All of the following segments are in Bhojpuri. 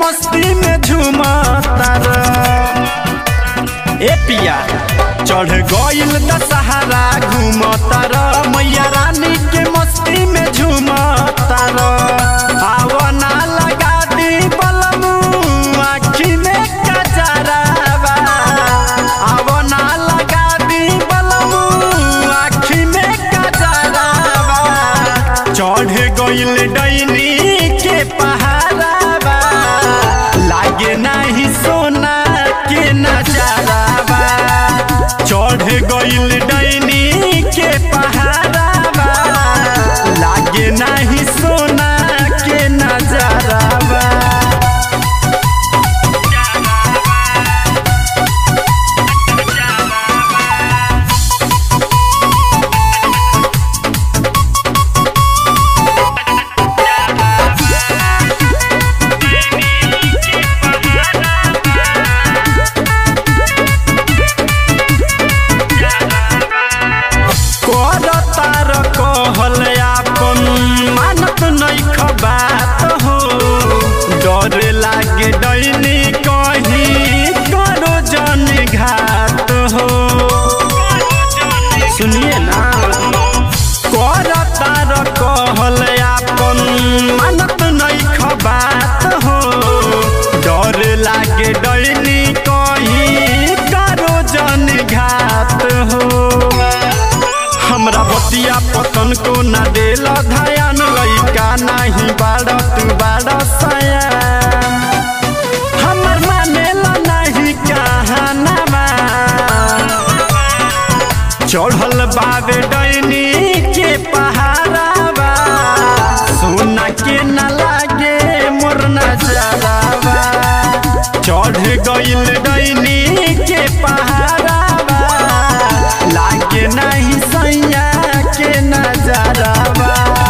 मस्ती में झूमतार ए पिया चढ़ गइल दशहरा घूमतार मैया रानी के मस्ती में झूमतार आवना लगा दी बलमू आँखी में कजरावा आवना लगा दी बलमू आँखी में कजरावा चढ़ गइल डैनी के पहाड़ावा लागे नाही सोना के नजारावा चढ़ गइल डैनी के पहाड़ावा लागे नाही सोना के नजारावा कर तार कहल आपन मानत नैख बात हो डर लागे डैनी कहीं करो जन घात हो सुनिए ना कर तार कहल आपन मानत नैख बात हो डर लागे डैनी कहीं करो जन घात हो हमरा बतिया पतन को ना देल ध्यान लइका नाही बाड़ तू बाड़ सया हमर मानेला नाही कहानामा चढ़ल बाबे डैनी के पहाड़ावा सोना के न लागे मोर नजरावा चढ़ गइल डैनी के पहाड़ावा लागे नहीं सैया के नजरावा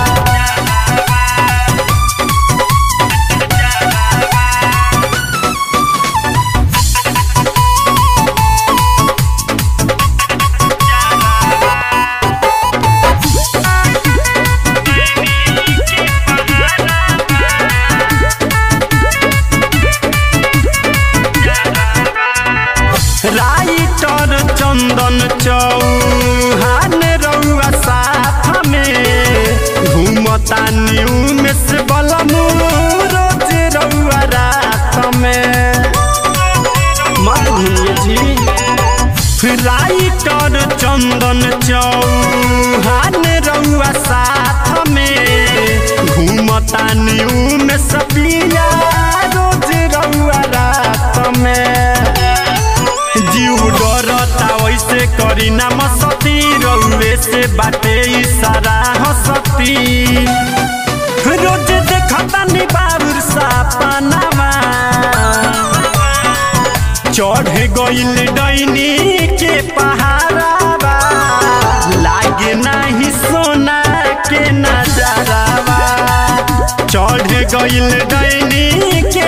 राइटर चंदन चौहान रउआ साथ में घूमता न्यू में से बलमू रोज रउआ रात में मत भूलिए जी राइटर चंदन चौहान रउआ साथ में घूमता न्यू में सपिया रोज रउआ रात में जीव डरता वैसे करी ना मसती रउए से बाटे इशारा हसती रोज देखता नी बाबुर सपनावा चढ़ गइल डैनी के पहाड़ावा लागे नाही सोना के नजरावा चढ़ गइल डैनी के